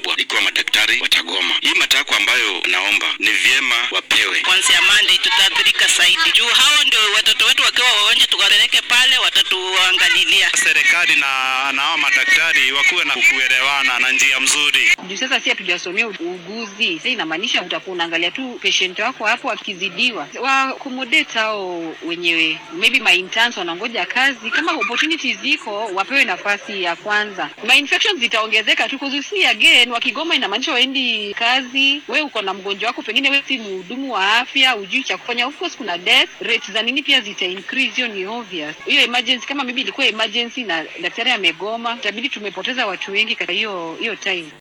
kubwa ikiwa madaktari watagoma. Hii matakwa ambayo naomba ni vyema wapewe. Kuanzia Monday tutaathirika zaidi juu hao ndio watoto wetu wakiwa wagonjwa, tukawapeleke pale watatuangalilia. Serikali na na hao madaktari wakuwe na kuelewana na njia mzuri. juu sasa si hatujasomea uuguzi. Sasa inamaanisha utakuwa unaangalia tu patient wako hapo akizidiwa, wa accommodate hao wenyewe, maybe my interns wanangoja kazi, kama opportunities ziko wapewe nafasi ya kwanza. My infections zitaongezeka tu kuzusi again, wakigoma inamaanisha waendi kazi. We uko na mgonjwa wako, pengine we si mhudumu wa afya, ujui cha kufanya. Of course kuna death rates za nini pia zita increase, hiyo ni obvious. Hiyo emergency kama maybe ilikuwa emergency na daktari amegoma, itabidi tumepoteza watu wengi katika hiyo hiyo time.